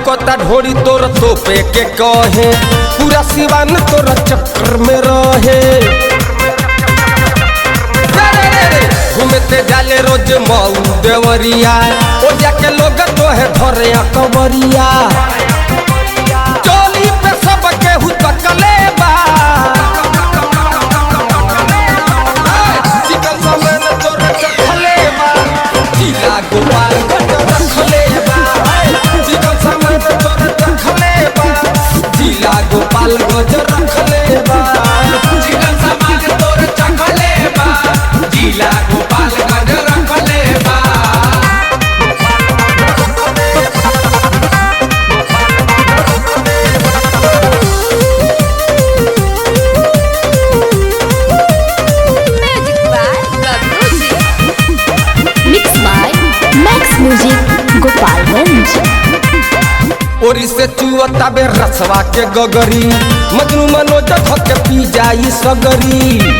लौकता ढोरी तोर तोपे के कहे पूरा सिवान तोर चक्कर में रहे रे रे रे, घूमते जाले रोज मऊ देवरिया ओ जाके लोग तो है धरे कवरिया चोली पे सब केहू तकले बा चिकन समेत तोर चखले बा जिला गोपाल रखले बा चिकन समेत तोर चखले बा जिला गोपाल गज रखले बा चिकन सामान तोर चखले बा जिला गोपालगंज रखले बा Magic by Bablu Ji. Mixed by Max Music Gopalganj. ओरी से चुअता बे रसवा के गगरी मजनू मनोज धके पी जाई सगरी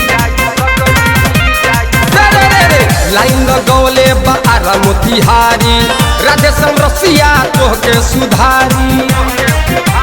रे रे रे रे, लाइन गौले बारा मोतिहारी राधे रसिया तोहके सुधारी